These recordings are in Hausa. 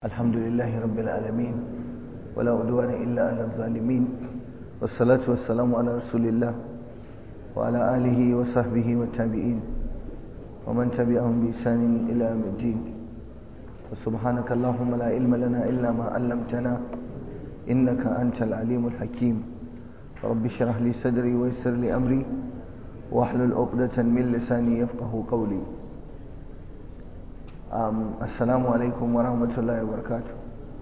الحمد لله رب العالمين ولا عدوان إلا على الظالمين والصلاة والسلام على رسول الله وعلى آله وصحبه والتابعين ومن تبعهم بإحسان إلى يوم الدين وسبحانك اللهم لا علم لنا إلا ما علمتنا إنك أنت العليم الحكيم رب اشرح لي صدري ويسر لي أمري واحلل عقدة من لساني يفقه قولي um, assalamu alaikum wa rahmatullahi wa barakatu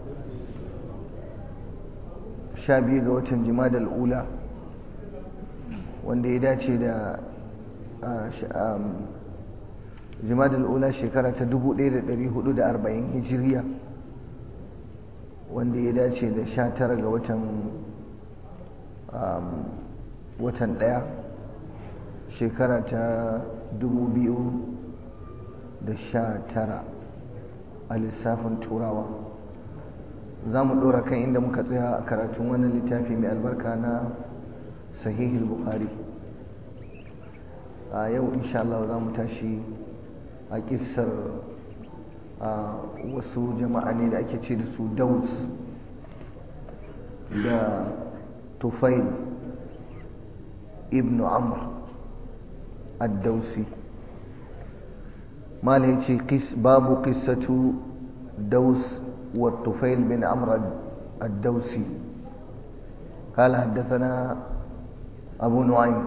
sha biyu ga watan jimadal ula wanda ya dace da um, jimadal ula shekara ta 1440 hijiriya wanda ya dace da sha tara ga watan um, watan daya shekara ta 2000 da sha tara a lissafin turawa za mu ɗora kan inda muka tsaya a karatun wannan littafi mai albarka na sahihul bukhari a yau insha Allah za mu tashi a kissar wasu jama'a ne da ake ce da su daus da tufail ibn amr ad-dausi ما لهيتي قس باب قصة دوس والطفيل بن عمرو الدوسي قال حدثنا أبو نعيم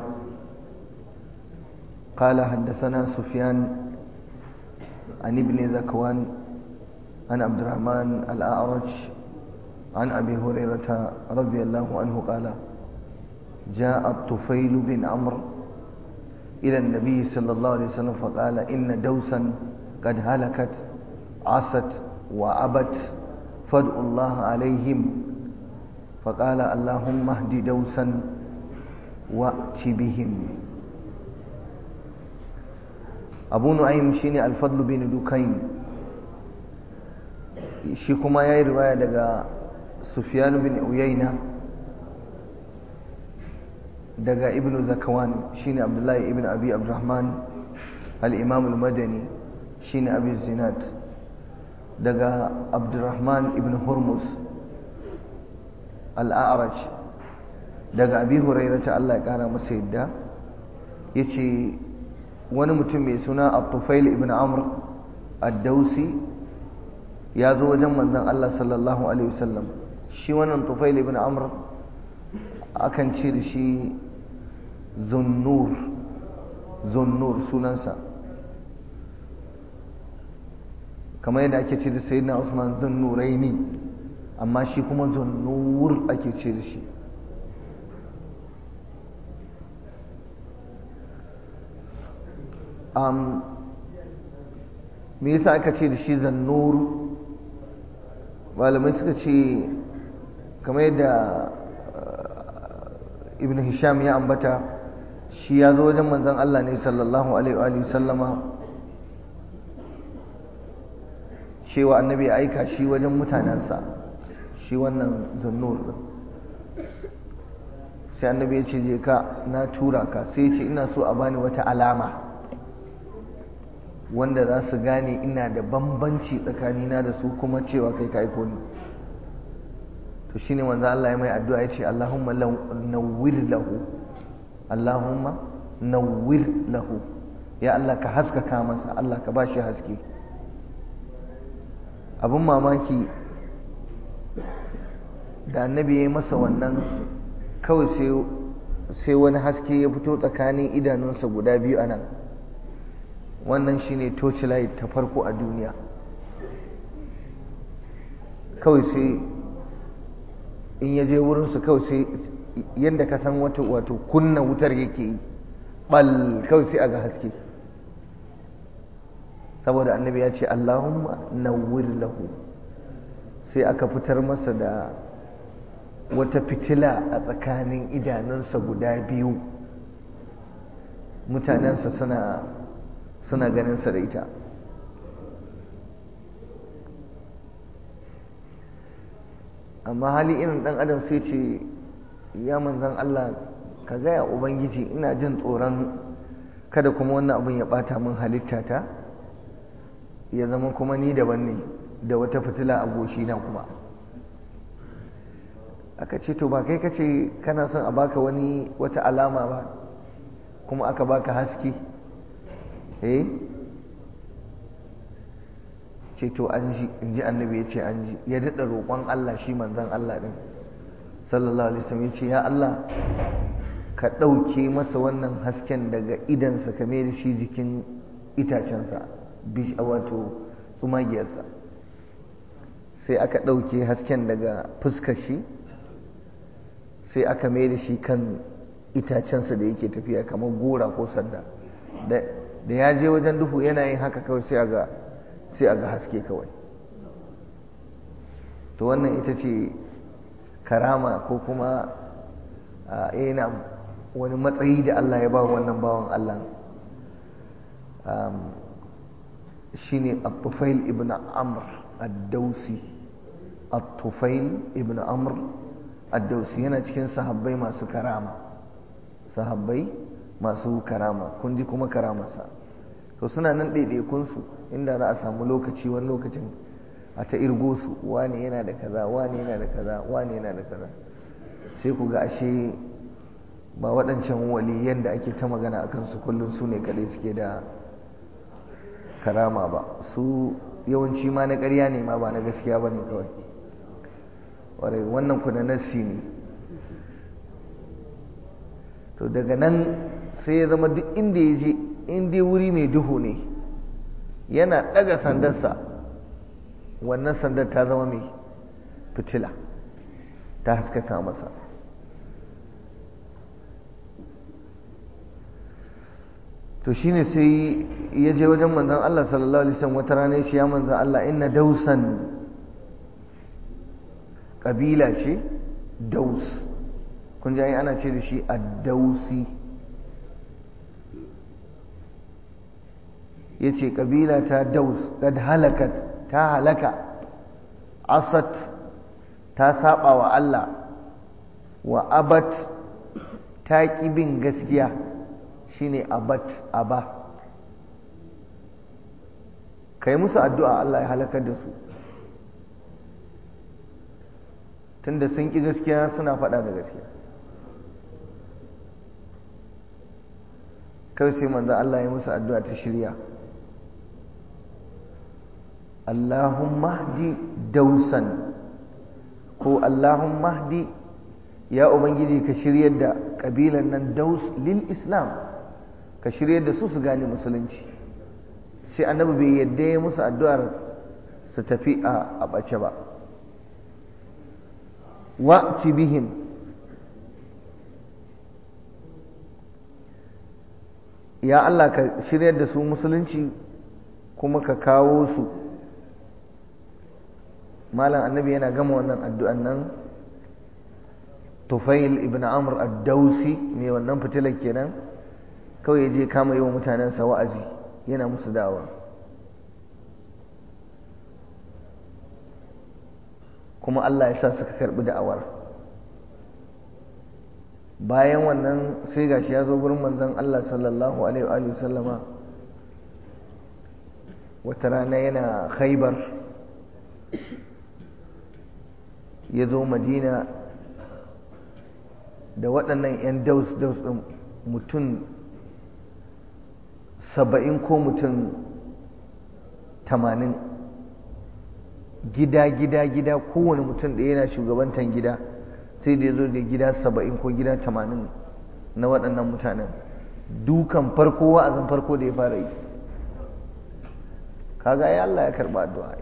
قال حدثنا سفيان عن ابن ذكوان عن عبد الرحمن الأعرج عن أبي هريرة رضي الله عنه قال جاء الطفيل بن عمرو إلى النبي صلى الله عليه وسلم فقال إن دوسا قد هلكت عصت وعبت فادعوا الله عليهم فقال اللهم اهد دوسا وأت بهم أبو نعيم شيني الفضل بن دكين shi kuma ya yi riwaya daga sufyan bin uyayna daga ibn zakawan shine abdullahi ibn abi abdurrahman al-imam al-madani shine abi zinat daga abdurrahman ibn hurmus al-a'raj daga abi hurairata Allah ya kara masa yadda yace wani mutum mai suna at-tufail ibn amr ad-dausi ya zo wajen manzon Allah sallallahu alaihi wasallam shi wannan tufail ibn amr akan ce da shi zunnur zunnur sunansa kamar yadda ake ce da sayyidina usman zunnuraini amma shi kuma zunnur ake ce da shi um, me yasa aka ce da shi zannur malamai suka ce kamar yadda ibn hisham ya ambata shi ya zo wajen manzon Allah ne sallallahu alaihi wa sallama cewa annabi ya aika shi wajen mutanensa shi wannan zunnur sai annabi ya ce je ka na tura ka sai ce ina so a bani wata alama wanda za su gane ina da bambanci tsakanina da su kuma cewa kai ka aiko ni to shine manzo Allah ya mai addu'a ya ce Allahumma nawwir lahu Allahumma nawwir lahu ya Allah ka haskaka masa Allah ka bashi haske abin mamaki da annabi ya yi masa wannan kawai sai wani haske ya fito tsakanin idanunsa guda biyu a nan wannan shine torchlight ta farko a duniya kawai sai in ya je wurinsu kawai sai yadda ka san wata wato kunna wutar yake yi bal kawai sai a ga haske saboda annabi ya ce Allahumma nawwir lahu sai aka fitar masa da wata fitila a tsakanin idanunsa guda biyu mutanensa suna suna ganinsa da ita amma hali irin dan adam sai ce ya manzan Allah ka gaya ubangiji ina jin tsoron kada kuma wannan abin ya bata min halittata ya zama kuma ni daban ne da wata fitila a goshi na kuma aka ce to ba kai ka ce kana son a baka wani wata alama ba kuma aka baka haske eh ce to an ji in ji annabi ya ce an ji ya daɗa roƙon Allah shi manzan Allah ɗin sallallahu alaihi wasallam ya ce ya Allah ka ɗauke masa wannan hasken daga idansa ka mai da shi jikin itacensa bish wato tsumagiyarsa sai aka ɗauke hasken daga fuskar shi sai aka mai da shi kan itacensa da yake tafiya kamar gora ko sanda da ya je wajen duhu yana yin haka kawai sai a ga sai a ga haske kawai to wannan ita ce karama ko kuma yana wani matsayi da Allah ya ba wannan bawan Allah shi ne al-tufail ibn amr ad-dausi al-tufail ibn amr ad-dausi yana cikin sahabbai masu karama sahabbai masu karama kun ji kuma karamarsa to suna nan ɗaiɗaikunsu inda za a samu lokaci wani lokacin a ta irgo su wane yana da kaza wane yana da kaza wane yana da kaza sai ku ga ashe ba waɗancan waliyan da ake ta magana a kansu kullum su ne kaɗai suke da karama ba su yawanci ma na ƙarya ne ma ba na gaskiya ba ne kawai ƙwarai wannan ku na nassi ne to daga nan sai ya zama duk inda ya je in dai wuri mai duhu ne yana ɗaga sandarsa wannan sandar ta zama mai fitila ta haskaka masa to shine sai ya je wajen manzon Allah sallallahu alaihi wasallam wata rana shi ya manzon Allah inna dausan kabila ce daus kun ji ana ce da shi ad-dausi yace kabila ta daus kad halakat ta halaka asat ta saba wa Allah wa abat ta ƙi bin gaskiya shine abat aba kai musu addu'a Allah ya halakar da su tunda sun ƙi gaskiya suna faɗa da gaskiya kawai sai manzo Allah ya musu addu'a ta shirya Allahumma hdi dausan ko Allahumma hdi ya ubangiji ka shiryar da kabilan nan daus lil islam ka shiryar da su su gane musulunci sai annabi bai yadda ya musu addu'ar su tafi a ɓace ba wa'ti bihim ya Allah ka shiryar da su musulunci kuma ka kawo su malam annabi yana gama wannan addu'an nan tufail ibn amr ad-dausi mai wannan fitilar kenan kawai je kama yi wa mutanensa wa'azi yana musu dawa kuma Allah ya sa suka karbi da'awar bayan wannan sai gashi ya zo gurin manzon Allah sallallahu alaihi wa sallama wata rana yana khaibar ya zo madina da waɗannan 'yan daus-daus ɗin mutum saba'in ko mutum tamanin gida gida gida kowane mutum da yana shugabantan gida sai da ya zo da gida saba'in ko gida tamanin na waɗannan mutanen dukan farko wa'azin farko da ya fara yi kaga ya Allah ya karɓa addu'a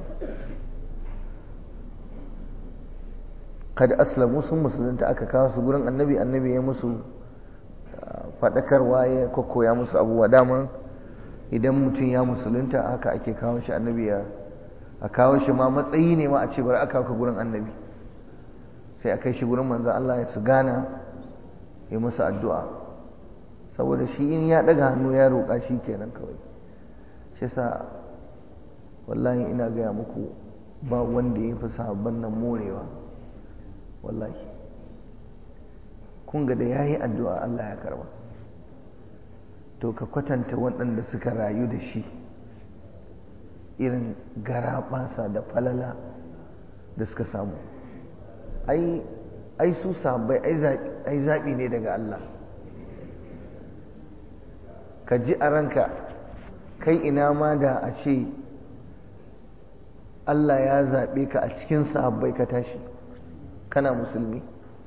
kada aslamu sun musulunta aka kawo su gurin annabi annabi ya musu faɗakarwa ya koya musu abubuwa dama idan mutum ya musulunta haka ake kawo shi annabi ya a kawo shi ma matsayi ne ma a ce bari aka ka gurin annabi sai a kai shi gurin manzan Allah ya su gana ya musu addu'a saboda shi in ya ɗaga hannu ya roƙa shi kenan kawai shi sa wallahi ina gaya muku ba wanda ya fi sahabban nan morewa wallahi kun ga da ya yi addu'a Allah ya karba to ka kwatanta waɗanda suka rayu da shi irin garaɓasa da falala da suka samu ai ai su sahabbai ai zaɓi ne daga Allah ka ji a ranka kai ina ma da a ce Allah ya zaɓe ka a cikin sahabbai ka tashi kana musulmi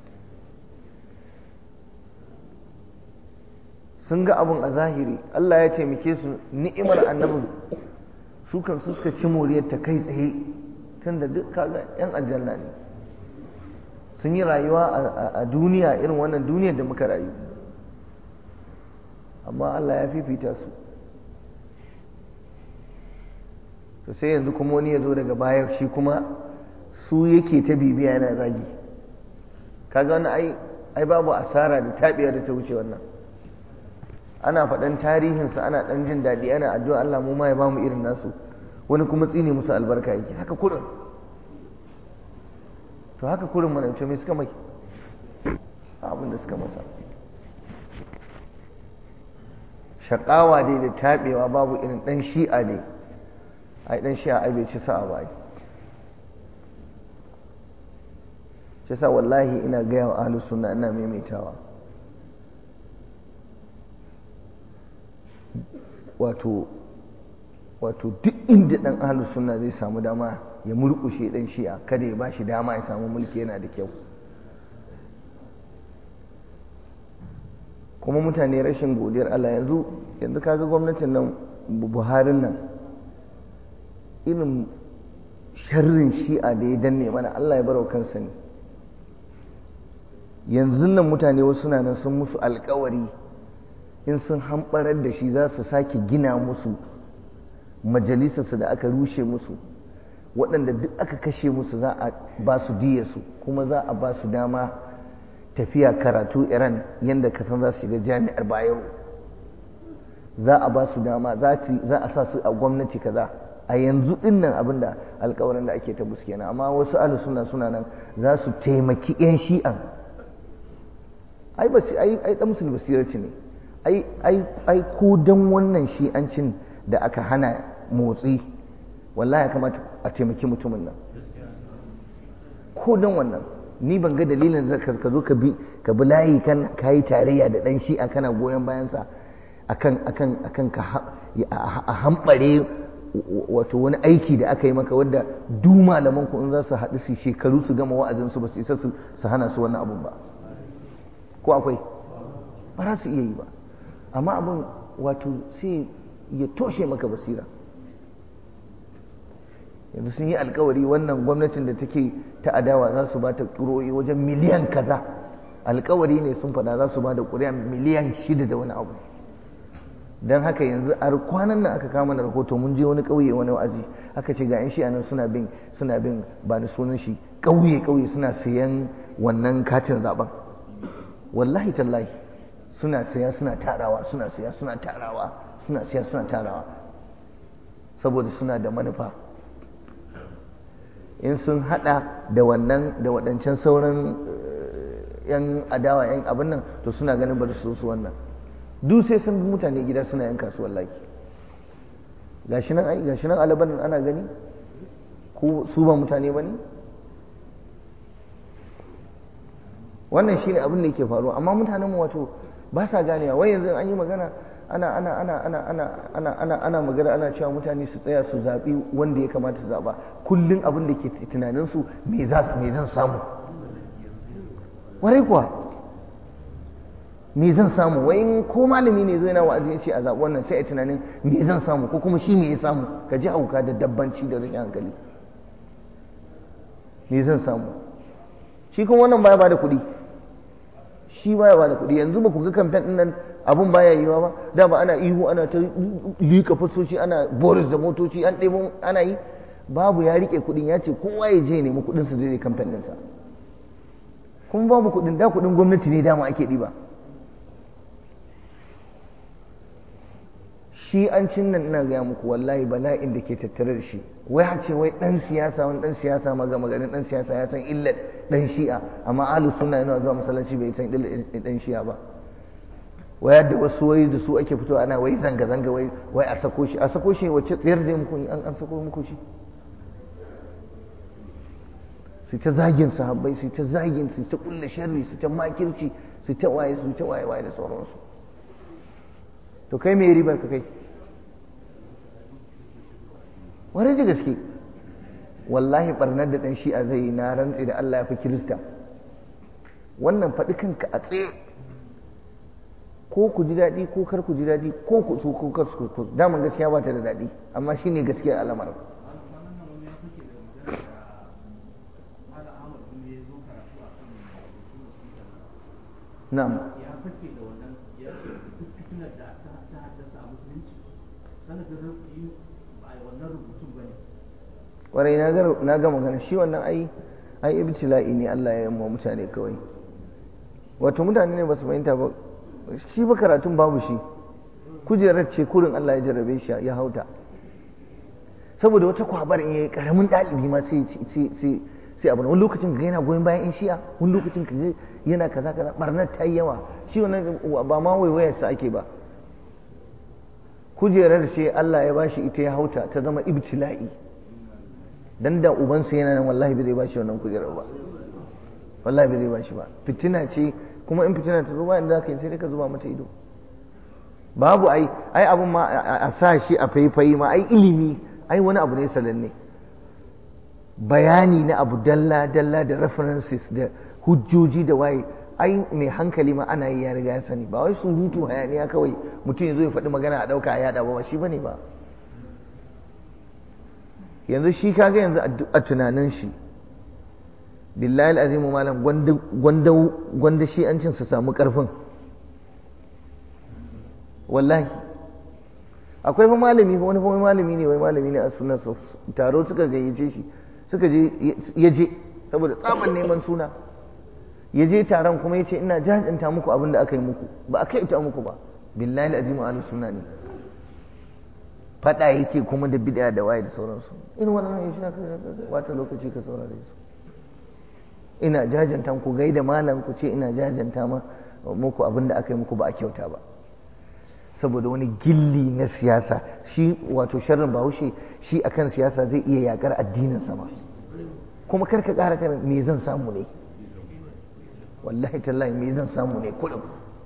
sun ga abin a zahiri Allah ya taimake su ni'imar annabin su kan su suka ci moriyar ta kai tsaye tun da duk kaga 'yan aljanna ne sun yi rayuwa a duniya irin wannan duniyar da muka rayu amma Allah ya fifita su to sai yanzu kuma wani ya zo daga baya shi kuma su yake ta bibiya yana zagi kaga wani ai ai babu asara da tabiya da ta wuce wannan ana faɗan tarihinsa ana ɗan jin daɗi ana addu'a Allah mu ma ya bamu irin nasu wani kuma tsine musu albarka yake haka kurin to haka kurin mana ce mai suka mai abin da suka masa shaƙawa dai da taɓewa babu irin ɗan shi'a ne ai ɗan shi'a ai bai ci sa'a ba shi sa wallahi ina gaya wa ahlus sunna ina maimaitawa wato wato duk inda dan ahlus sunna zai samu dama ya murkushe dan shi'a kada ya bashi dama ya samu mulki yana da kyau kuma mutane rashin godiyar Allah yanzu yanzu kaga gwamnatin nan Buharin nan irin sharrin shi'a da ya danne mana Allah ya barau kansa ne yanzu nan mutane wasu na nan sun musu alkawari in sun hamɓarar da shi za su sake gina musu majalisarsu da aka rushe musu waɗanda duk aka kashe musu za a ba su su kuma za a ba su dama tafiya karatu iran yadda ka san za su shiga jami'ar bayero za a ba su dama za a sa su a gwamnati kaza a yanzu din nan abin da alkawarin da ake ta musu kenan amma wasu alu suna suna nan za su taimaki 'yan shi'an ai ai dan musul basirarci ne ai ko don wannan shi'ancin da aka hana motsi wallahi ya kamata a taimaki mutumin nan ko don wannan ni ban ga dalilin da ka zo ka bi ka bi layi kan kayi tarayya da dan shi'a kana goyon bayansa akan akan akan ka a hambare wato wani aiki da aka yi maka wadda du malaman ku in za su haɗu su shekaru su gama wa'azin su ba su isa su hana su wannan abun ba ko akwai ba za su iya yi ba amma abin wato sai ya toshe maka basira yanzu sun yi alkawari wannan gwamnatin da take ta adawa za su ba ta ƙuroyi wajen miliyan kaza alkawari ne sun faɗa za su ba da ƙuri'a miliyan shida da wani abu don haka yanzu a kwanan nan aka kama da rahoto mun je wani ƙauye wani wa'azi aka ce ga 'yan shi nan suna bin suna bin ba ni sunan shi ƙauye ƙauye suna sayan wannan katin zaben wallahi tallahi suna saya suna tarawa suna saya suna tarawa suna saya suna tarawa saboda suna da manufa in sun hada da wannan da waɗancan sauran yan adawa yan abin nan to suna ganin bari su su wannan duk sai sun bi mutane gida suna yan kasuwar laki gashi nan ai gashi nan alaban ana gani ko su ba mutane ba ne wannan shine abin da yake faruwa amma mutanen mu wato ba sa ganewa wai yanzu an yi magana ana ana ana ana ana ana ana ana magana ana cewa mutane su tsaya su zaɓi wanda ya kamata su zaɓa kullum abin da ke tunanin su me za me zan samu warai kuwa me zan samu wai in ko malami ne zo yana wa'azi ya ce a zaɓi wannan sai a tunanin me zan samu ko kuma shi me ya samu ka ji auka da dabbanci da rashin hankali me zan samu shi kuma wannan baya ba da kuɗi shi baya ba da kuɗi yanzu ba ku ga kamfen ɗin nan abun baya yiwa ba da ba ana ihu ana ta liƙa fasoci ana boris da motoci an ɗebo ana yi babu ya riƙe kuɗin ya ce kowa ya je nemi kuɗin su zai kamfen ɗinsa kuma babu kuɗin da kuɗin gwamnati ne dama ake ɗiba shi an cin nan ina gaya muku wallahi bala'in da ke tattare da shi wai a ce wai dan siyasa wani dan siyasa maga maganin dan siyasa ya san illar dan shi'a amma ahlu sunna yana zuwa masallaci bai san illar dan shi'a ba waya da wasu wai da su ake fito ana wai zanga-zanga wai wai a sako shi a sako shi wacce tsayar zai muku an an sako muku shi su ta zagin sahabbai su ta zagin su ta kulle sharri su ta makirci su ta waye su ta waye waye da sauransu to kai me ribar ka kai wani da gaske wallahi barnar da dan shi'a zai yi na rantsi da Allah ya fi kirista wannan faɗi kanka a tsaye ko ku ji daɗi ko kar ku ji daɗi ko ku so ko kar ku daman gaskiya ba ta da daɗi amma shine gaskiya al'amarin na'am ya fake da wannan ya ce duk fitinar da ta haddasa a musulunci sanadin rufi ba a wannan rubutun ba ne kwarai na ga magana shi wannan ai ai ibtila'i ne Allah ya yi wa mutane kawai wato mutane ne ba su fahimta ba shi ba karatun babu shi kujerar ce kurin Allah ya jarrabe shi ya hauta saboda wata kwabar in yayi karamin ɗalibi ma sai sai sai abu wani lokacin ka yana goyon bayan in shi'a wani lokacin ka yana kaza kaza barnar ta yi yawa shi wannan ba ma waiwayar sa ake ba kujerar ce Allah ya bashi ita ya hauta ta zama ibtila'i dan da ubansa yana nan wallahi bai zai bashi wannan kujerar ba wallahi bai zai bashi ba fitina ce kuma in fitina ta zo bayan da ka yi sai ka zuba mata ido babu ai ai abun ma a sa shi a faifayi ma ai ilimi ai wani abu ne sananne bayani na abu dalla dalla da references da hujjoji da waye ai mai hankali ma ana yi ya riga ya sani ba wai surutu hayaniya kawai mutum ya zo ya faɗi magana a ɗauka a yaɗa ba shi bane ba yanzu shi kaga yanzu a tunanin shi billahi azimu malam gwanda shi an cin su samu karfin wallahi akwai fa malami fa wani fa malami ne wai malami ne a sunan taro suka gayyace shi suka je ya je saboda tsaban neman suna ya je taron kuma ya ce ina jajanta muku abin da aka yi muku ba a kai ita muku ba billahi azimu ala suna ne fada yake kuma da bid'a da waye da sauransu irin wannan ya shi wata lokaci ka saurare su ina jajanta ku gaida malam ku ce ina jajanta ma muku abin da aka yi muku ba a kyauta ba saboda wani gilli na siyasa shi wato sharrin bahaushe shi akan siyasa zai iya yakar addinin sama kuma karka kara kana me zan samu ne wallahi tallahi me zan samu ne kullum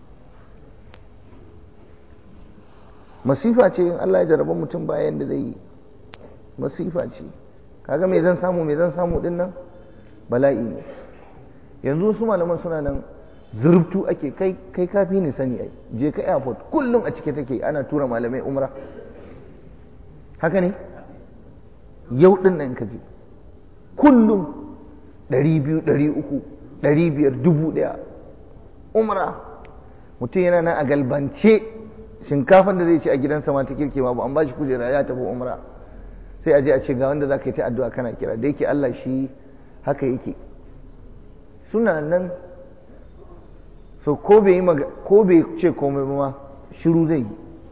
masifa ce in Allah ya jarraba mutum bayan da zai yi masifa ce kaga me zan samu me zan samu din nan bala'i ne yanzu su malaman suna nan zurubtu ake kai kai kafi ne sani ai je ka airport kullum a cike take ana tura malamai umra haka ne yau din nan ka je kullum ɗari biyu ɗari uku ɗari biyar dubu ɗaya umra mutum yana nan a galbance shinkafan da zai ci a gidansa ma ta kirke ma ba an ba shi kujera ya tafi umra sai a je a ce ga wanda za ka yi ta addu'a kana kira da yake Allah shi haka yake suna nan so ko bai yi ko bai ce komai ma shiru zai yi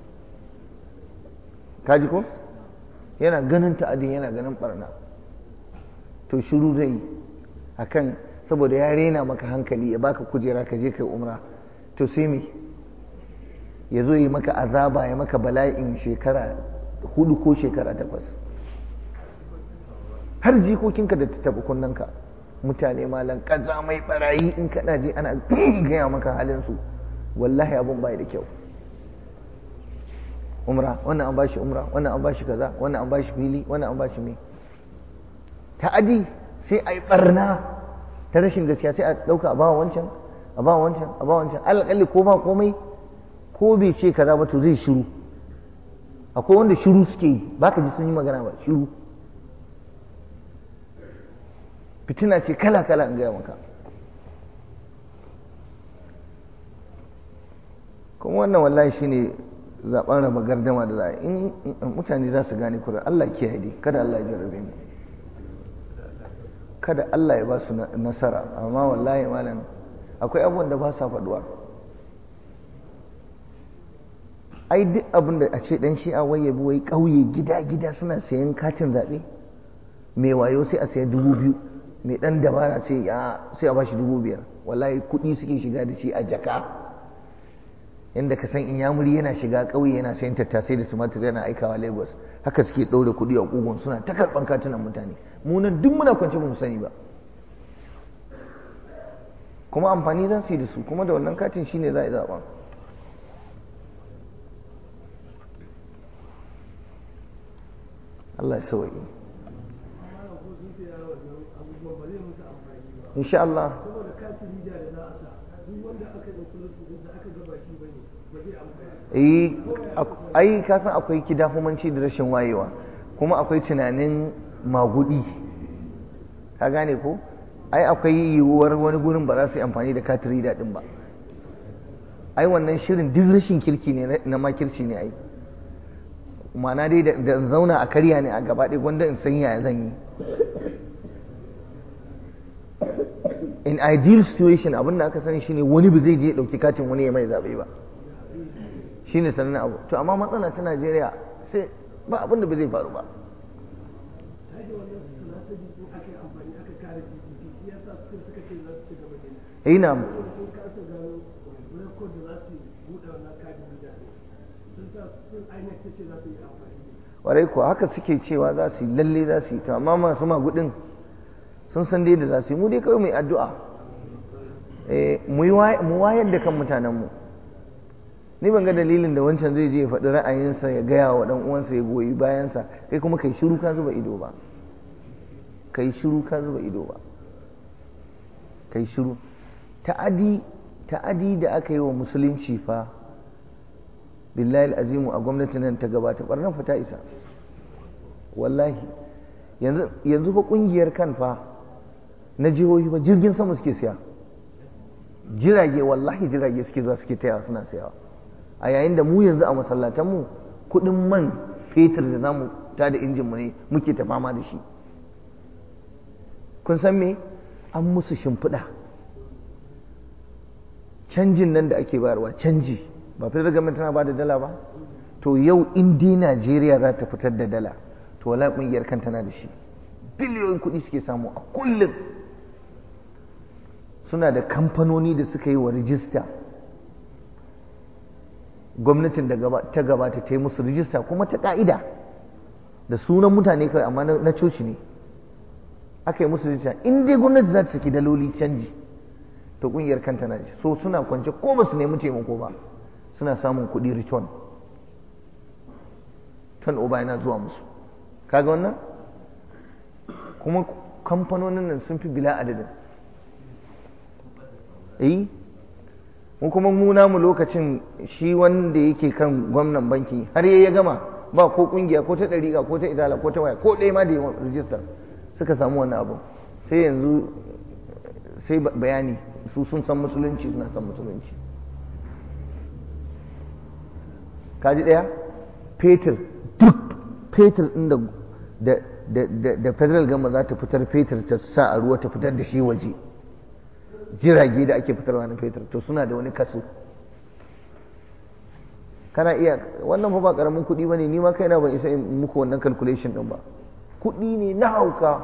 kaji ko yana ganin ta'adin yana ganin barna to shiru zai yi akan saboda ya rena maka hankali ya baka kujera ka je kai umra to sai me ya zo yi maka azaba ya maka bala'in shekara hudu ko shekara takwas har jikokinka da ta taɓa kunnanka mutane malan kaza mai barayi in kana je ana gaya maka halinsu wallahi abun bai da kyau umra wannan an bashi umra wannan an bashi kaza wannan an bashi fili wannan an bashi me ta'adi sai a yi barna ta rashin gaskiya sai a ɗauka a bawa wancan a bawa wancan a bawa wancan alƙalli ko ba komai ko bai ce kaza ba to zai shiru akwai wanda shiru suke yi ba ka ji sun yi magana ba shiru fitina ce kala-kala in gaya maka kuma wannan wallahi shine zaben raba gardama da za in mutane za su gane kura Allah kiyaye dai kada Allah ya jarrabe mu kada Allah ya ba su nasara amma wallahi malam akwai abubuwan da ba sa faduwa ai duk abin da a ce dan shi'a wai yabi wai kauye gida-gida suna sayan katin zaɓe mai wayo sai a sayi dubu biyu mai dan dabara sai ya sai a bashi dubu biyar wallahi kuɗi suke shiga da shi a jaka yadda ka san in yamuri yana shiga ƙauye yana sayan tattasai da tumatir yana aikawa lagos haka suke ɗaure kuɗi a ƙugun suna ta karɓan katunan mutane munan duk muna kwance ba mu sani ba kuma amfani za su yi da su kuma da wannan katin shine za a yi zaɓa Allah ya sauwaye insha Allah ai ka san akwai kidafumanci da rashin wayewa kuma akwai tunanin magudi ka gane ko ai akwai yiwuwar wani gurin ba za su yi amfani da katiri daɗin ba ai wannan shirin duk rashin kirki ne na makirci ne ai ma'ana dai da zauna a karya ne a gaba ɗaya gwanda in san yaya zan yi in ideal situation abin da aka sani shine wani ba zai je ɗauki katin wani ya mai zaɓe ba shine sannan abu to amma matsala ta Najeriya sai ba abin da ba zai faru ba ina warai kuwa haka suke cewa za su yi lalle za su yi to amma masu magudin sun san dai da za su yi mu dai kawai mai addu'a mu wayar da kan mutanenmu ni ban ga dalilin da wancan zai je ya faɗi ra'ayinsa ya gaya wa ɗan uwansa ya goyi bayansa kai kuma kai shiru ka zuba ido ba kai shiru ka zuba ido ba kai shiru ta'adi ta'adi da aka yi wa musulunci fa billahi azimu a gwamnatin nan ta gabata barnan fa ta isa wallahi yanzu yanzu fa kungiyar kan fa na jihohi ba jirgin sama suke siya jirage wallahi jirage suke zuwa suke taya suna sayawa a yayin da mu yanzu a masallatanmu kudin man fetur da zamu ta da injinmu ne muke ta fama da shi kun san me an musu shimfiɗa canjin nan da ake bayarwa canji ba fitar government tana ba da dala ba to yau in dai najeriya za ta fitar da dala to wala kungiyar kan tana da shi biliyoyin kuɗi suke samu a kullum suna da kamfanoni da suka yi wa rijista gwamnatin da ta gabata ta yi musu rijista kuma ta ka'ida da sunan mutane kawai amma na coci ne aka yi musu rijista in dai gwamnati za ta saki daloli canji to kungiyar kanta na so suna kwance ko ba su nemi taimako ba suna samun kuɗi return turn over yana zuwa musu kaga wannan kuma kamfanonin nan sun fi bila adadin eh mu kuma mu namu lokacin shi wanda yake kan gwamnan banki har ya gama ba ko kungiya ko ta dariƙa ko ta idala ko ta waya ko ɗaya ma da yawan rijistar suka samu wannan abu sai yanzu sai bayani su sun san musulunci suna san musulunci kaji ɗaya fetur duk fetur ɗin da da federal gama za ta fitar fetur ta sa a ruwa ta fitar da shi waje jirage da ake fitarwa na fetur to suna da wani kaso kana iya wannan fa ba karamin kuɗi ba ne ni ma kaina ban isa in muku wannan calculation ɗin ba kuɗi ne na hauka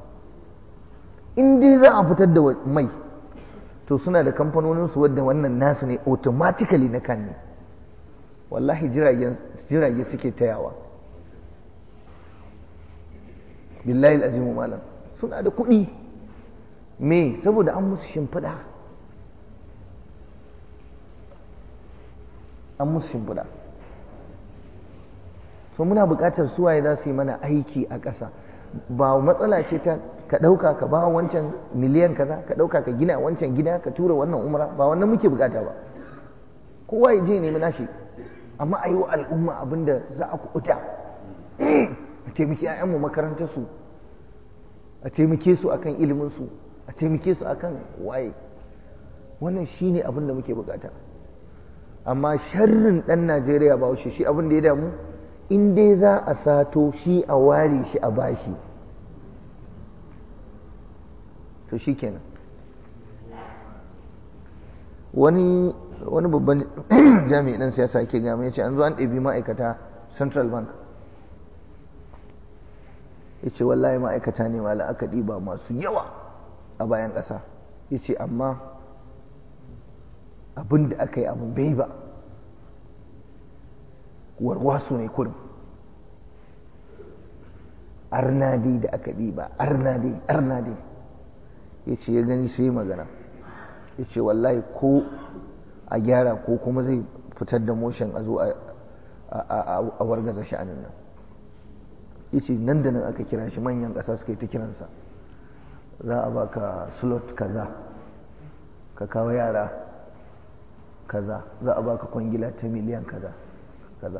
in dai za a fitar da mai to suna da kamfanoninsu wadda wannan nasu ne automatically na kan ne wallahi jirage suke tayawa billahi azimu malam suna da kuɗi me saboda an musu shimfiɗa an musu shimfiɗa so muna buƙatar suwaye za su yi mana aiki a ƙasa ba matsala ce ta ka ɗauka ka ba wancan miliyan kaza ka ɗauka ka gina wancan gida ka tura wannan umra ba wannan muke buƙata ba kowa ya je nemi nashi amma a yi wa al'umma abin da za a kuɓuta a taimaki 'ya'yanmu makarantarsu a taimake su akan iliminsu a taimake su akan waye wannan shine abin da muke bukata amma sharrin ɗan najeriya ba shi shi abin da ya damu in dai za a sato shi a ware shi a bashi to shi kenan wani wani babban jami'in ɗan siyasa ke gama ya ce an zo an ɗabi ma'aikata central bank ya ce wallahi ma'aikata ne ma aka ɗiba masu yawa a bayan ƙasa ya ce amma abin da aka yi abin bai ba warwasu ne kurum arnadi da aka ɗiba arnadi arnadi ya ce ya gani sai magana ya ce wallahi ko a gyara ko kuma zai fitar da motion a zo a wargaza sha'anin nan ya ce nan da nan aka kira shi manyan ƙasa suka yi ta kiransa za a baka slot kaza ka kawo yara kaza za a baka kwangila ta miliyan kaza kaza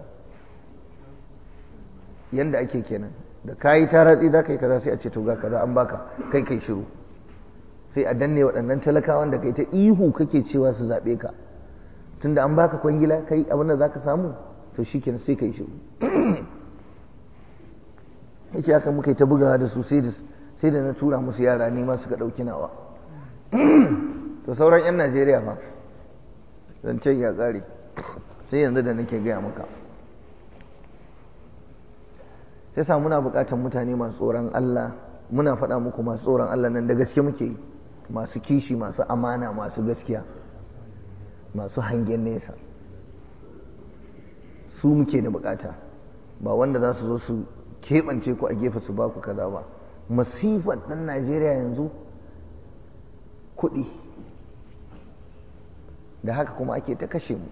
yanda ake kenan da kayi taratsi za ka yi kaza sai a ce to ga kaza an baka kai kai shiru sai a danne waɗannan talakawan da kai ta ihu kake cewa su zaɓe ka tunda an baka kwangila kai abin da za ka samu to shi kenan sai kai shiru yake haka muka yi ta bugawa da su sai da na tura musu yara ne ma suka ɗauki nawa to sauran 'yan najeriya fa zancen ya ƙare sai yanzu da nake gaya maka sai sa muna buƙatar mutane masu tsoron Allah muna faɗa muku masu tsoron Allah nan da gaske muke yi masu kishi masu amana masu gaskiya masu hangen nesa su muke da buƙata ba wanda za su zo su keɓance ku a gefe su ba ku kaza ba masifar ɗan Najeriya yanzu kuɗi da haka kuma ake ta kashe mu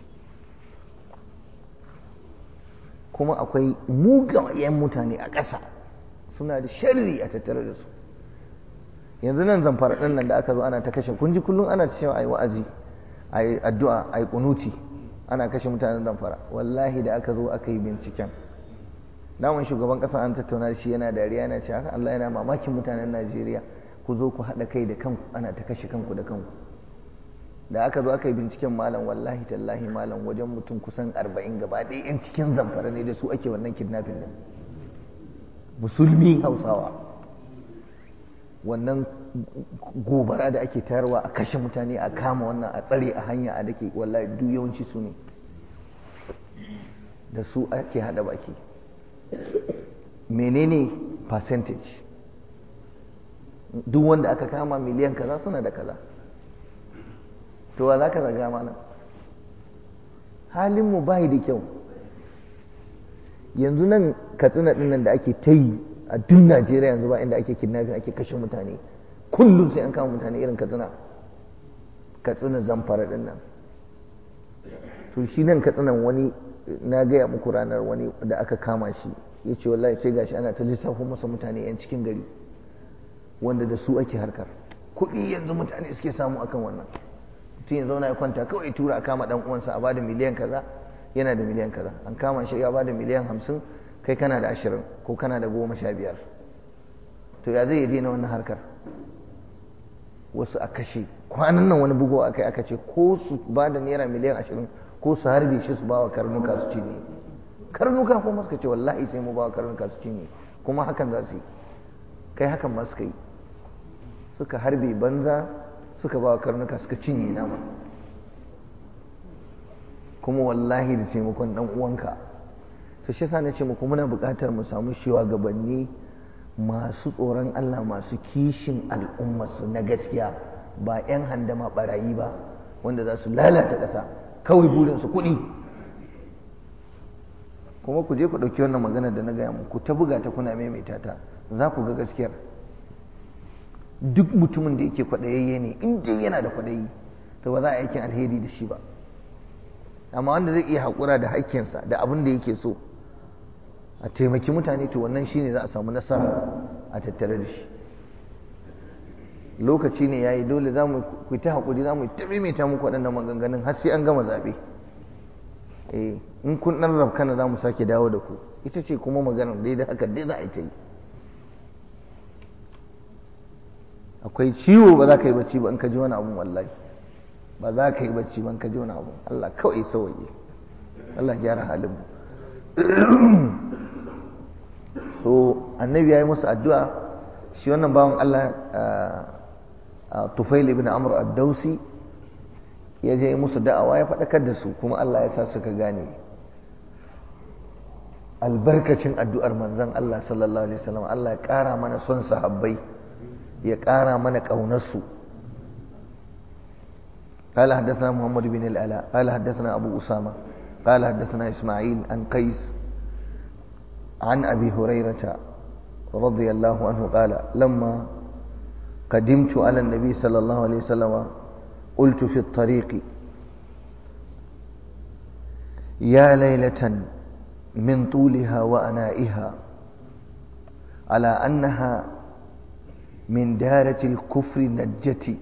kuma akwai mugayen mutane a ƙasa suna da sharri a tattare da su yanzu nan zamfara ɗin nan da aka zo ana ta kashe kun ji kullum ana ta cewa a yi wa'azi a yi addu'a a yi kunuti ana kashe mutanen zamfara wallahi da aka zo aka yi binciken daman shugaban ƙasa an tattauna da shi yana dariya yana cewa Allah yana mamakin mutanen Najeriya ku zo ku haɗa kai da kanku ana ta kashe kanku da kanku da aka zo aka yi binciken malam wallahi tallahi malam wajen mutum kusan arba'in gaba ɗaya yan cikin zamfara ne da su ake wannan kidnapping din musulmi hausawa wannan gobara da ake tayarwa a kashe mutane a kama wannan a tsare a hanya a dake wallahi duk yawanci su ne da su ake haɗa baki menene percentage duk wanda aka kama miliyan kaza suna da kaza to wa za ka zaga mana halinmu bai da kyau yanzu nan katsina ɗin nan da ake ta yi a duk najeriya yanzu ba inda ake kidnapping ake kashe mutane kullum sai an kama mutane irin katsina katsina zamfara ɗin nan to shi nan katsinan wani na gaya muku ranar wani da aka kama shi ya ce wallahi sai gashi ana ta lissafo masa mutane 'yan cikin gari wanda da su ake harkar kuɗi yanzu mutane suke samu akan wannan mutum ya zauna ya kwanta kawai tura a kama dan uwansa a bada miliyan kaza yana da miliyan kaza an kama shi ya bada miliyan hamsin kai kana da ashirin ko kana da goma sha biyar to ya zai daina wannan harkar wasu a kashe kwanan nan wani bugowa akai aka ce ko su ba da naira miliyan ashirin ko su harbe shi su ba wa karnuka su cinye karnuka kuma suka ce wallahi sai mu ba wa karnuka su cinye kuma hakan za su yi kai hakan ma suka yi suka harbe banza suka ba wa karnuka suka cinye nama kuma wallahi da taimakon dan uwanka to shi yasa nace muku muna buƙatar mu samu shugabanni masu tsoron Allah masu kishin al'ummarsu na gaskiya ba 'yan handama barayi ba wanda za su lalata ƙasa kawai burinsu kuɗi kuma ku je ku ɗauki wannan magana da na gaya muku ta buga ta kuna maimaita ta za ku ga gaskiyar duk mutumin da yake kwaɗayayye ne in dai yana da kwaɗayi to ba za a aikin alheri da shi ba amma wanda zai iya haƙura da haƙƙinsa da abin da yake so a taimaki mutane to wannan shine za a samu nasara a tattare da shi lokaci ne yayi dole za mu ku ta haƙuri za mu ta maimaita muku waɗannan maganganun har sai an gama zaɓe eh in kun ɗan rafkana za mu sake dawo da ku ita ce kuma maganar dai da haka dai za a yi ta yi akwai ciwo ba za ka yi bacci ba in ka ji wani abun wallahi ba za ka yi bacci ba in ka ji wani abun Allah kawai sauye Allah gyara halin mu so annabi ya yi musu addu'a shi wannan bawan Allah Tufail ibn Amr ad-Dausi ya je musu da'awa ya faɗakar da su kuma Allah ya sa suka gane albarkacin addu'ar manzon Allah sallallahu alaihi wasallam Allah ya ƙara mana son sahabbai ya ƙara mana ƙaunarsu قال حدثنا محمد بن الألاء قال حدثنا أبو أسامة قال حدثنا إسماعيل عن قيس عن أبي هريرة رضي الله عنه قال لما قدمت على النبي صلى الله عليه وسلم قلت في الطريق يا ليلة من طولها وأنائها على أنها من دارة الكفر نجتي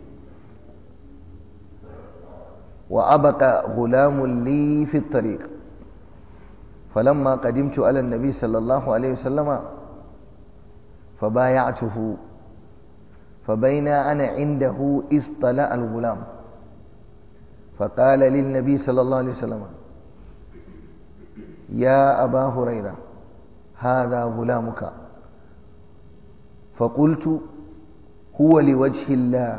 وأبقى غلام لي في الطريق فلما قدمت على النبي صلى الله عليه وسلم فبايعته فبين أنا عنده اصطلع الغلام فقال للنبي صلى الله عليه وسلم يا أبا هريرة هذا غلامك فقلت هو لوجه الله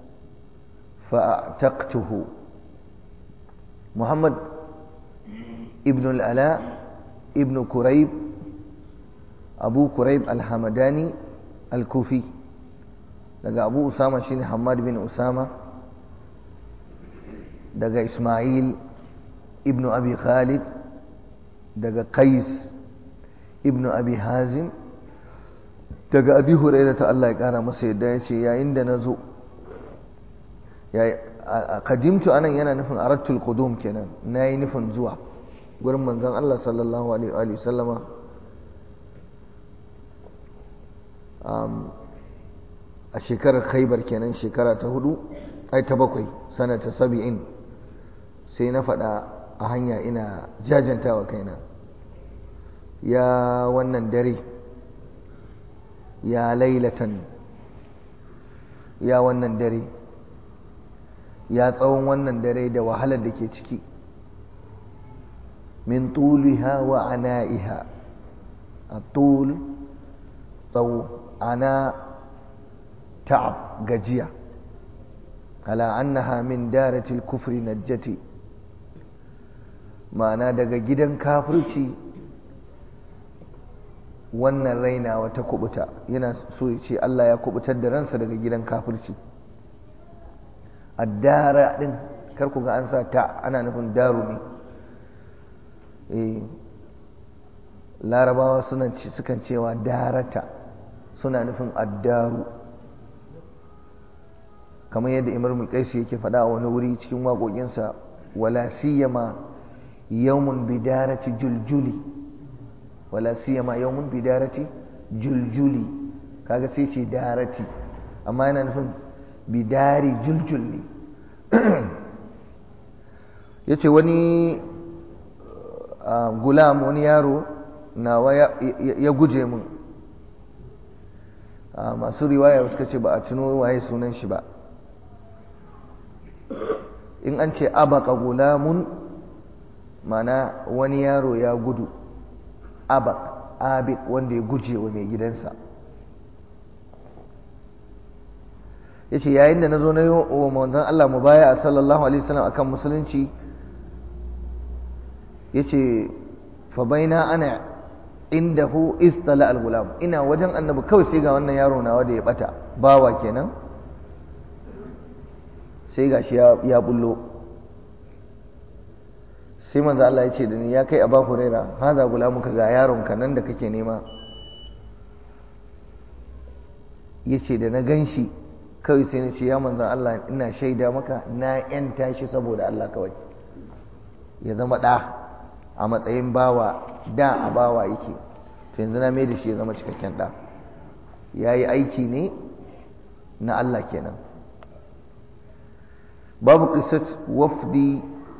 فأعتقته محمد ابن الألاء ابن كريب أبو كريب الحمداني الكوفي daga abu usama shine hamad bin usama daga ismail ibnu abi khalid daga qais ibnu abi hazim daga abi huraira ta Allah ya kara masa yadda ya ce yayin da na zo kadimtu anan yana nufin arattul qudum kenan na yi nufin zuwa gurin manzon Allah sallallahu alaihi wa sallama a shekarar khaibar kenan shekara ta hudu ai ta bakwai sanata sabi'in sai na faɗa a hanya ina jajantawa kaina ya wannan dare ya lailatan ya wannan dare ya tsawon wannan dare da wahalar da ke ciki min tuliha wa ana'iha a tul tsawo ana ta'ab gajiya ala annaha min daratil kufri najjati ma'ana daga gidan kafirci wannan rainawa ta kubuta yana so ya ce Allah ya kubutar da ransa daga gidan kafirci addara din kar ku ga an sa ta ana nufin daru ne eh larabawa suna sukan cewa darata suna nufin addaru kamar yadda imar mulkaisi yake faɗa a wani wuri cikin waƙoƙinsa wala siyama yawmun bidarati juljuli wala siyama yawmun bidarati juljuli kaga sai ce darati amma yana nufin bidari juljul ne ya ce wani gulam wani yaro nawa ya guje mun masu riwaya suka ce ba a tuno waye sunan shi ba in an ce abaka gulamun mana wani yaro ya gudu abak abik wanda ya guje wa mai gidansa ya ce yayin da na zo na yi wa manzan Allah mu baya a sallallahu alaihi wasallam akan musulunci ya ce fa baina ana indahu istala al-gulam ina wajen annabi kawai sai ga wannan yaro nawa da ya bata bawa kenan sai gashi ya ya bullo sai manzo Allah ya ce da ni ya kai Abu Huraira haza gulamuka ga yaron ka nan da kake nema yace da na ganshi kawai sai na ce ya manzo Allah ina shaida maka na yanta shi saboda Allah kawai ya zama da a matsayin bawa da a bawa yake to yanzu na mai da shi ya zama cikakken da ya yi aiki ne na Allah kenan babu qissat wafdi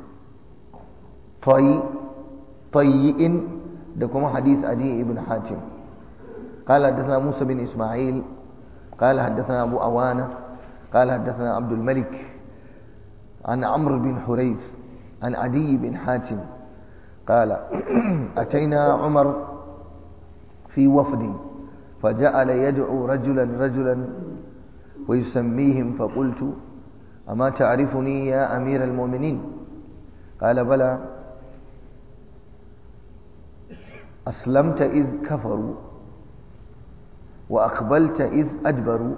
tayyi'in da kuma hadith adi ibn hatim قال حدثنا موسى بن إسماعيل قال حدثنا أبو أوانة قال حدثنا عبد الملك عن عمرو بن حريث عن عدي بن حاتم قال أتينا عمر في وفد فجعل يدعو رجلا رجلا ويسميهم فقلت أما تعرفني يا أمير المؤمنين قال بلى أسلمت إذ كفروا وأقبلت إذ أدبروا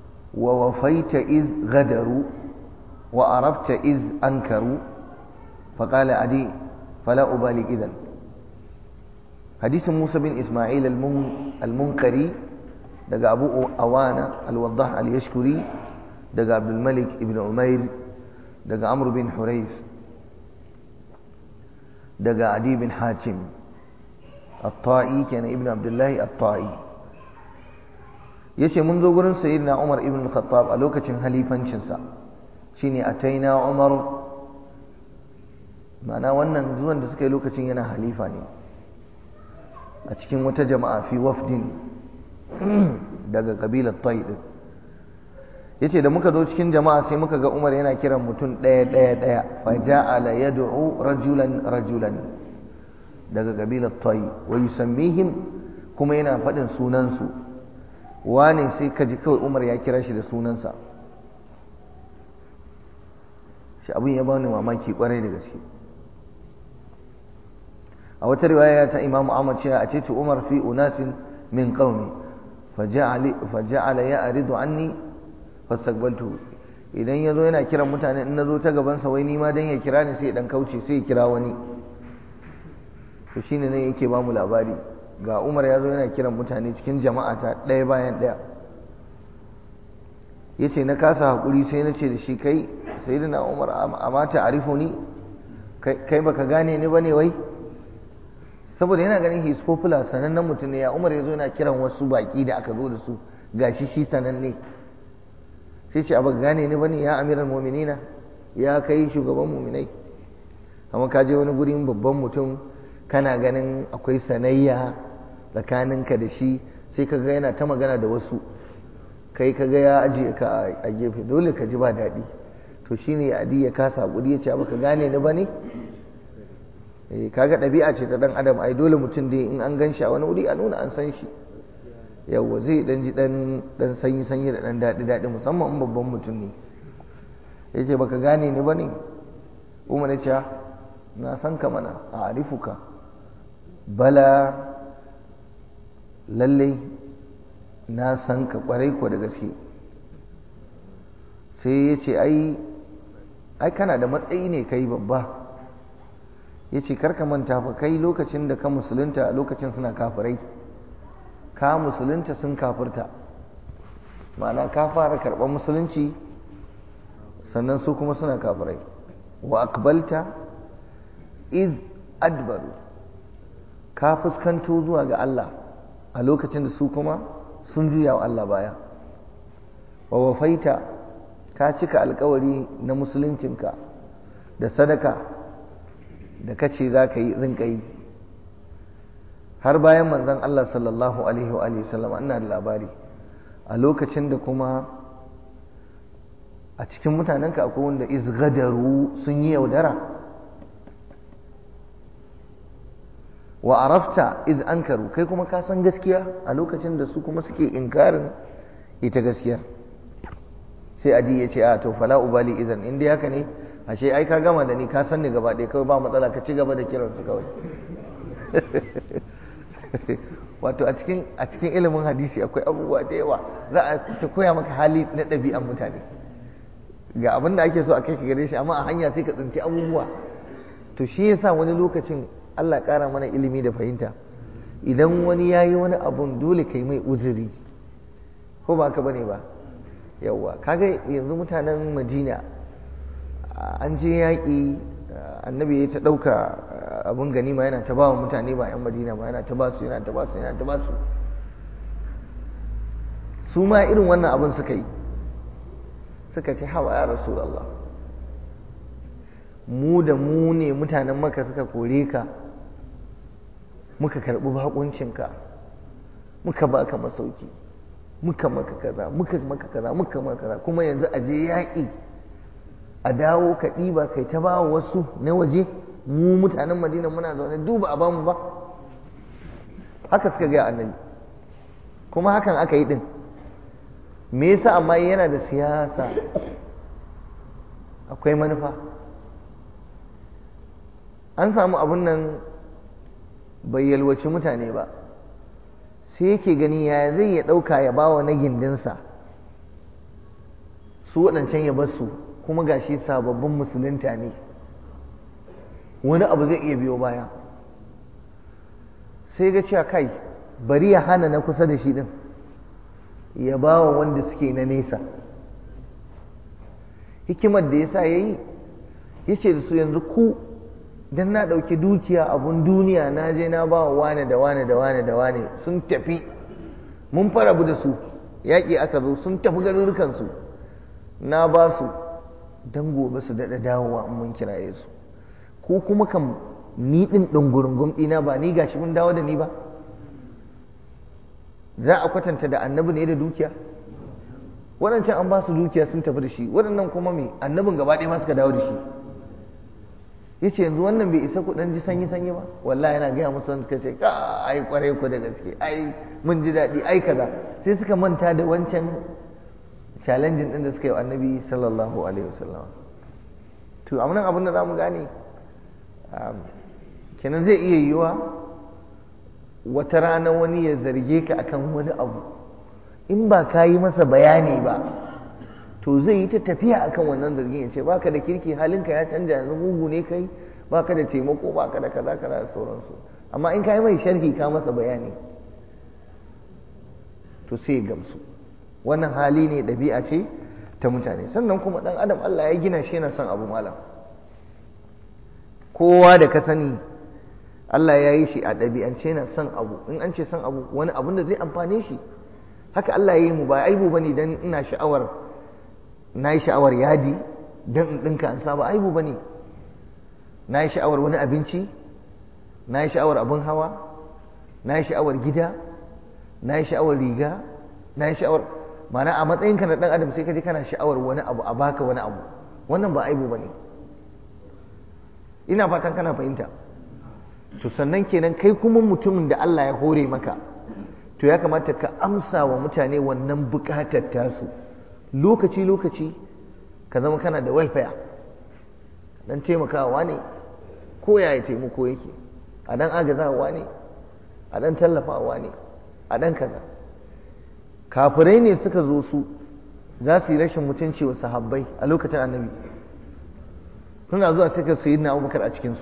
ووفيت إذ غدروا وأربت إذ أنكروا فقال عدي فلا أبالي إذن حديث موسى بن إسماعيل المنقري دقى أبو أوانا الوضاح اليشكري دقى عبد الملك ابن عمير دقى عمرو بن حريث دقى عدي بن حاتم الطائي كان ابن عبد الله الطائي yace mun zo gurin sayyidina Umar ibn Khattab a lokacin halifancinsa shine ataina Umar ma'ana wannan zuwan da suka yi lokacin yana halifa ne a cikin wata jama'a fi wafdin daga kabilar Tayyib yace da muka zo cikin jama'a sai muka ga Umar yana kiran mutum ɗaya ɗaya ɗaya fa ja'ala yad'u rajulan rajulan daga kabilar Tayyib wa yusammihim kuma yana faɗin sunansu wane sai ka ji kawai Umar ya kira shi da sunansa shi abin ya bani mamaki kwarai da gaske a wata riwaya ta Imam Ahmad cewa a ce Umar fi unasin min qaumi faja'ala ya'ridu anni fastaqbaltu idan yazo yana kiran mutane in nazo ta gaban sa wai ni ma dan ya kira ni sai dan kauce sai ya kira wani to shine ne yake ba mu labari ga Umar yazo yana kiran mutane cikin jama'a ta ɗaya bayan ɗaya yace na kasa hakuri sai na ce da shi kai sayyidina Umar amma ta arifuni kai baka gane ni bane wai saboda yana ganin his popular sanannen mutum ne ya Umar yazo yana kiran wasu baki da aka zo da su gashi shi sananne sai ce abu gane ni bane ya amiral mu'minina ya kai shugaban mu'minai amma ka je wani gurin babban mutum kana ganin akwai sanayya tsakaninka da shi sai ka ga yana ta magana da wasu kai ka ga ya ajiye ka a gefe dole ka ji ba daɗi to shine adi ya kasa hakuri ya ce baka gane ni bane eh kaga ɗabi'a ce ta dan adam ai dole mutum dai in an gan shi a wani wuri a nuna an san shi yawwa zai dan ji dan dan sanyi sanyi da dan daɗi daɗi musamman in babban mutum ne yace baka gane ni bane Umar ya ce na san ka mana a arifuka bala lalle na san ka kwarai ko da gaske sai ya ce ai ai kana da matsayi ne kai babba ya ce karka manta fa kai lokacin da ka musulunta a lokacin suna kafirai ka musulunta sun kafirta ma'ana ka fara karɓar musulunci sannan su kuma suna kafirai wa akbalta iz adbaru ka fuskanto zuwa ga Allah a lokacin da su kuma sun juya wa Allah baya wa wafaita ka cika alkawari na musuluncinka da sadaka da kace za ka yi rinka yi har bayan manzon Allah sallallahu alaihi wa alihi sallam ina da labari a lokacin da kuma a cikin mutanenka akwai wanda izgadaru sun yi yaudara wa arafta iz ankaru kai kuma ka san gaskiya a lokacin da su kuma suke inkarin ita gaskiya sai adi ya ce a to fala ubali idan in dai haka ne ashe ai ka gama da ni ka san ni gaba ɗaya kawai ba matsala ka ci gaba da kiran su kawai wato a cikin a cikin ilimin hadisi akwai abubuwa da yawa za a ta koya maka hali na ɗabi'an mutane ga abin da ake so a kai ka gare shi amma a hanya sai ka tsinci abubuwa to shi yasa wani lokacin Allah ƙara mana ilimi da fahimta idan wani ya yi wani abun dole ka yi mai uzuri ko ba ka bane ba yawwa kaga yanzu mutanen madina an je yaƙi annabi ya ta ɗauka abin ganima yana ta ba wa mutane ba 'yan madina ba yana ta ba su yana ta ba su yana ta ba su su ma irin wannan abin suka yi suka ce hawa ya rasulallah mu da mu ne mutanen maka suka kore ka muka karɓi bakuncinka muka baka masauki muka maka kaza muka maka kaza muka maka kaza kuma yanzu a je yaƙi a dawo ka ɗiba kai ta ba wasu na waje mu mutanen madina muna zaune duba a bamu ba haka suka gaya annabi kuma hakan aka yi ɗin me yasa amma yana da siyasa akwai manufa an samu abun nan bai yalwaci mutane ba sai yake gani ya zai ya ɗauka ya bawa na gindinsa su waɗancan ya basu kuma gashi sababbin musulunta ne wani abu zai iya biyo baya sai ga cewa kai bari ya hana na kusa da shi din ya ba wa wanda suke na nesa hikimar da ya sa ya yi ya ce da su yanzu ku don na ɗauki dukiya abun duniya na je na ba wa wane da wane da wane da wane sun tafi mun farabu da su yaƙi aka zo sun tafi garurukansu na ba su don gobe su daɗa dawowa in mun kiraye su ko kuma kan ni ɗin ɗungurungun ɗina ba ni gashi mun dawo da ni ba za a kwatanta da annabi ne da dukiya waɗancan an ba su dukiya sun tafi da shi waɗannan kuma me annabin gaba ɗaya ma suka dawo da shi ya ce yanzu wannan bai isa kuɗin ji sanyi sanyi ba wallahi yana gaya musu wanda suka ce ka ai kwarai ku da gaske ai mun ji daɗi ai kaza sai suka manta da wancan challenging ɗin da suka yi wa annabi sallallahu alaihi wasallam to amma nan abin da za mu gane kenan zai iya yiwa wata rana wani ya zarge ka akan wani abu in ba ka yi masa bayani ba to zai yi ta tafiya akan wannan zargin ya ce baka da kirki halinka ya canja yanzu mugu ne kai baka da taimako baka da kaza kaza da sauransu amma in ka yi mai sharhi ka masa bayani to sai ya gamsu wannan hali ne ɗabi'a ce ta mutane sannan kuma ɗan adam Allah ya gina shi yana son abu malam kowa da ka sani Allah ya yi shi a ɗabi'ance yana son abu in an ce son abu wani abun da zai amfane shi haka Allah ya yi mu ba aibu bane dan ina sha'awar na yi sha'awar yadi dan in ɗinka an saba aibu bane na yi sha'awar wani abinci na yi sha'awar abin hawa na yi sha'awar gida na yi sha'awar riga na yi sha'awar mana a matsayinka na ɗan adam sai ka je kana sha'awar wani abu a baka wani abu wannan ba aibu bane ina fatan kana fahimta to sannan kenan kai kuma mutumin da Allah ya hore maka to ya kamata ka amsa wa mutane wannan bukatar tasu lokaci lokaci ka zama kana da welfare dan taimakawa ne ko yaya taimako yake a dan agazawa ne a dan tallafawa ne a dan kaza kafirai ne suka zo su za su yi rashin mutunci wa sahabbai a lokacin annabi suna zuwa suka sayi na abubakar a cikinsu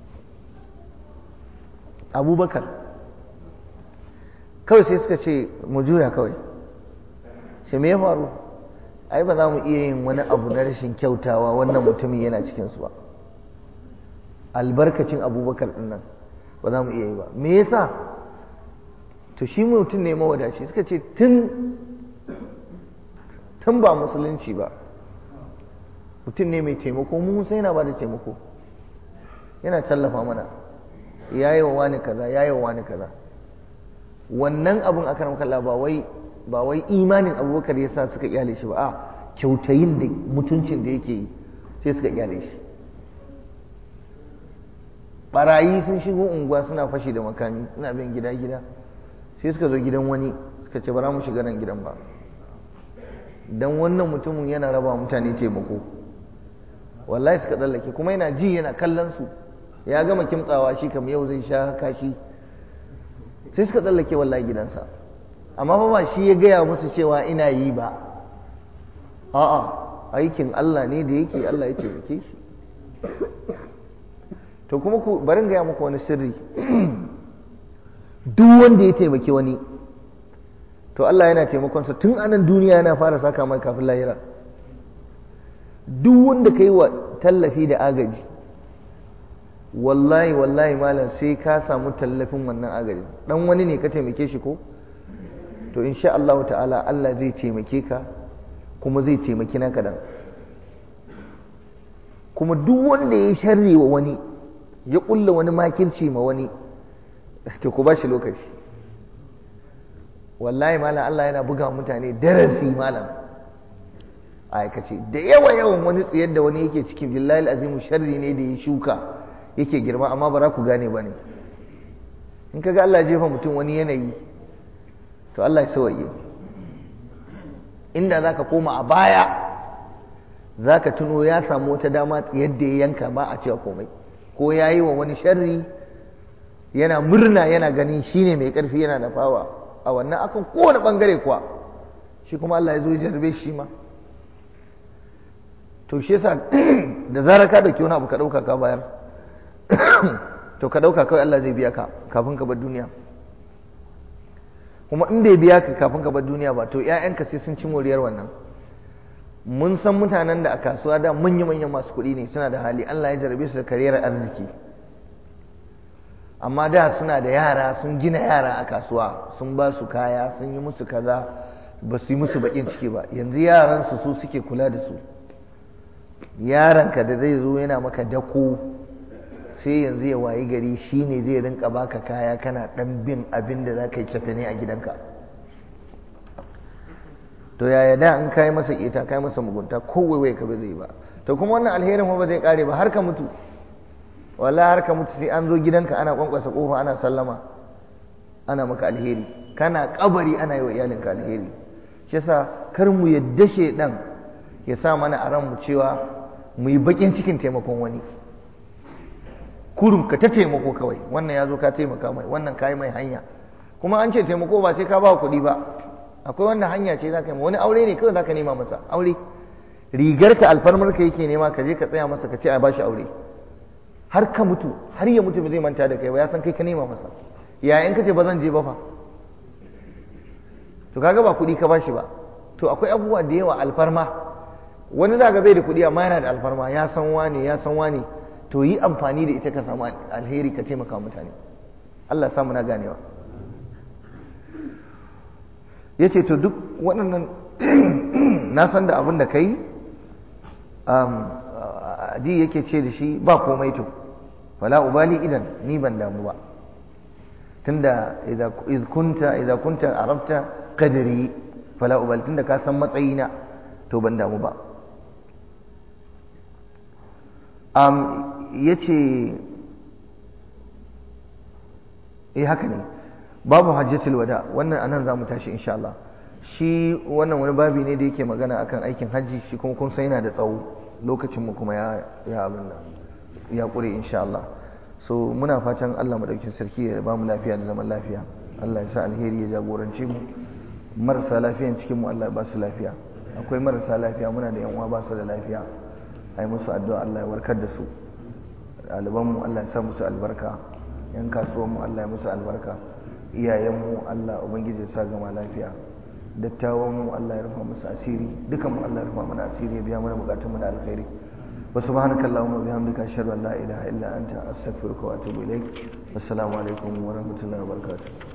abubakar kawai sai suka ce mu juya kawai shi me ya faru ai ba za mu iya yin wani abu na rashin kyautawa wannan mutumin yana cikinsu ba albarkacin abubakar din nan ba za mu iya yi ba me yasa to shi mutum ne mawadaci suka ce tun tun ba musulunci ba mutum ne mai taimako mu sai yana ba da taimako yana tallafa mana ya yi wa wani kaza ya yi wa wani kaza wannan abun aka ramkalla ba wai ba wai imanin abubakar ya sa suka kyale shi ba a kyautayin da mutuncin da yake yi sai suka kyale shi barayi sun shigo unguwa suna fashi da makami suna bin gida gida sai suka zo gidan wani suka ce bara mu shiga nan gidan ba dan wannan mutumin yana raba mutane taimako wallahi suka tsallake kuma yana ji yana kallon su ya gama kimtsawa shi kam yau zai sha kashi sai suka tsallake wallahi gidansa amma fa ba shi ya gaya musu cewa ina yi ba a'a aikin Allah ne da yake Allah ya taimake shi to kuma ku bari gaya muku wani sirri duk wanda ya taimaki wani to Allah yana taimakonsa tun anan duniya yana fara saka mai kafin lahira duk wanda ka yi wa tallafi da agaji wallahi wallahi malam sai ka samu tallafin wannan agaji dan wani ne ka taimake shi ko to insha Allah ta'ala Allah zai taimake ka kuma zai taimaki naka dan kuma duk wanda ya sharri wa wani ya kulla wani makirci ma wani to ku ba shi lokaci wallahi malam Allah yana buga mutane darasi malam aikace da yawa yawan wani tsayar da wani yake cikin billahi azimu sharri ne da ya shuka yake girma amma ba za ku gane ba ne in ka ga Allah jefa mutum wani yanayi to Allah ya sawaye inda za ka koma a baya za ka tuno ya samu wata dama yadda ya yanka ba a cewa komai ko ya yi wa wani sharri yana murna yana ganin shi ne mai ƙarfi yana da fawa a wannan akan kowane ɓangare kuwa shi kuma Allah ya zo ya jarbe shi ma to shi yasa da zarar ka dauki wani abu ka dauka ka bayar to ka ɗauka kawai Allah zai biya ka kafin ka bar duniya kuma in bai biya ka kafin ka bar duniya ba to ‘ya'yanka sai sun ci moriyar wannan mun san mutanen da a kasuwa da manya-manyan masu kuɗi ne suna da hali Allah ya jarabe su da kariyar arziki amma da suna da yara sun gina yara a kasuwa sun ba su kaya sun yi musu kaza ba su yi musu baƙin ciki ba yanzu yaransu su suke kula da su yaranka da zai zo yana maka dako sai yanzu ya wayi gari shi ne zai rinka baka kaya kana ɗan bin abin da za ka yi cefe ne a gidanka to yaya da in kai masa ita kai masa mugunta ko waiwai ka ba zai ba to kuma wannan alherin ba zai kare ba har ka mutu wallahi har ka mutu sai an zo gidanka ana kwankwasa kofa ana sallama ana maka alheri kana kabari ana yi wa iyalinka alheri shi yasa kar mu yadda shedan ya sa mana a ranmu cewa mu yi bakin cikin taimakon wani kurum ka ta taimako kawai wannan ya zo ka taimaka mai wannan ka yi mai hanya kuma an ce taimako ba sai ka ba kuɗi ba akwai wanda hanya ce za ka yi wani aure ne kawai za ka nema masa aure rigar ka alfarmar ka yake nema ka je ka tsaya masa ka ce a bashi aure har ka mutu har ya mutu ba zai manta da kai ba ya san kai ka nema masa yayin ka ce ba zan je ba fa to kaga ba kuɗi ka bashi ba to akwai abubuwa da yawa alfarma wani za ga bai da kuɗi amma yana da alfarma ya san wane ya san wane to yi amfani da ita ka samu alheri ka taimaka mutane Allah samu na ganewa ya ce to duk waɗannan na san da abin da ka yi adi yake ce da shi ba komai to fala ubali idan ni ban damu ba tunda idza kunta idza kunta arabta qadri fala ubali tunda ka san matsayina to ban damu ba um yace eh haka ne babu hajjatul wada wannan anan zamu tashi insha Allah shi wannan wani babi ne da yake magana akan aikin hajji shi kuma kun san yana da tsawo lokacin mu kuma ya ya abin nan ya kure insha Allah so muna fatan Allah madaukin sarki ya ba mu lafiya da zaman lafiya Allah ya sa alheri ya jagorance mu marasa lafiyan cikin mu Allah ya ba su lafiya akwai marasa lafiya muna da yan uwa ba su da lafiya ai musu addu'a Allah ya warkar da su ɗaliban mu Allah ya sa musu albarka yan kasuwan mu Allah ya musu albarka iyayen mu Allah ubangiji ya sa gama lafiya dattawan mu Allah ya rufa musu asiri dukan mu Allah ya rufa mana asiri ya biya mana bukatun mu da alkhairi wa subhanaka allahumma bihamdika ashhadu an la ilaha illa anta astaghfiruka wa atubu ilaik wassalamu alaikum wa rahmatullahi wa barakatuh